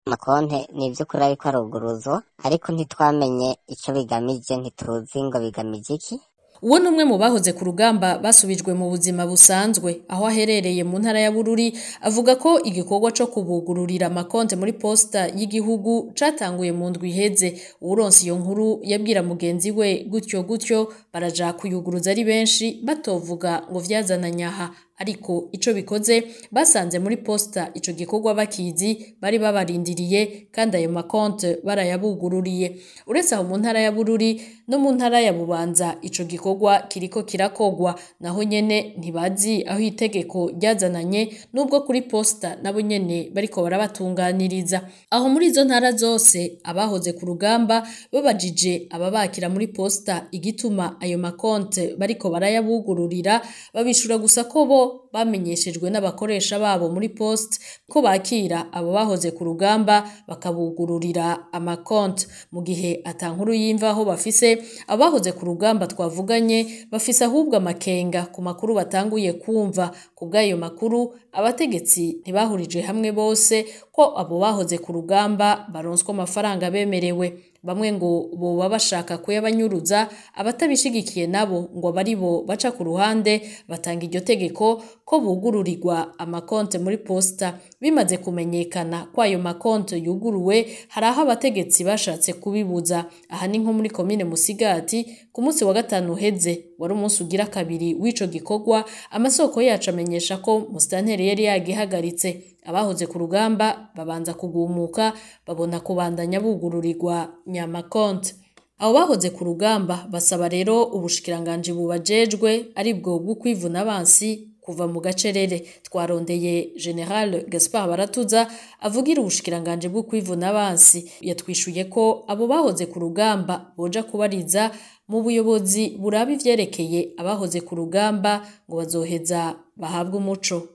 amakonte ni ivy'ukuri ariko aruguruzwa ariko ntitwamenye ico bigamije ntituzi ngo bigamije iki uwo ni umwe mu bahoze ku rugamba basubijwe mu buzima busanzwe aho aherereye mu ntara ya Bururi avuga ko igikorwa co kubugururira amakonte muri posta y'igihugu catanguye mu ndwi iheze uwuronse iyo nkuru yabwira mugenzi we gutyo gutyo baraja kuyuguruza ari benshi batovuga ngo vyazananye aha ariko ico bikoze basanze muri posta ico gikorwa bakizi bari babarindiriye kandi ayo makonte barayabugururiye uretse aho mu ntara ya Bururi no mu ntara ya Bubanza ico gikorwa kiriko kirakogwa naho nyene ntibazi aho itegeko ryazananye nubwo kuri posta nabo nyene bariko barabatunganiriza aho muri izo ntara zose abahoze ku rugamba babajije ababakira muri posta igituma ayo makonte bariko barayabugururira babishura gusa ko bo bamenyeshejwe n'abakoresha babo muri post ko bakira abo bahoze ku rugamba bakabugururira amakonte mu gihe atankuru y'imvaho bafise abahoze ku rugamba twavuganye bafise ahubwo amakenga ku makuru batanguye kumva ku bw'ayo makuru abategetsi ntibahurije hamwe bose ko abo bahoze ku rugamba baronswa amafaranga bemerewe bamwe ngo boba bashaka kuyabanyuruza abatabishigikiye nabo ngo bari bo baca ku ruhande batanga iryo tegeko ko bugururirwa amakonte muri posta bimaze kumenyekana ko ayo makonte yuguruwe hari aho abategetsi bashatse kubibuza aha ni nko muri komine Musigati ku munsi wa gatanu uheze wari umunsi ugira kabiri w'ico gikorwa amasoko yacu amenyesha ko musitanteri yari yagihagaritse abahoze ku rugamba babanza kugumuka babona kubandanya bugururirwa nyamakonte abo bahoze ku rugamba basaba rero ubushikiranganji bubajejwe aribwo bwo kwivuna abansi kuva mu gacerere twarondeye General Gaspard Baratuza avugira ubushikiranganji bwo kwivuna abansi yatwishuye ko abo bahoze ku rugamba boja kubariza mu buyobozi buraba ivyerekeye abahoze ku rugamba ngo bazoheza bahabwe umuco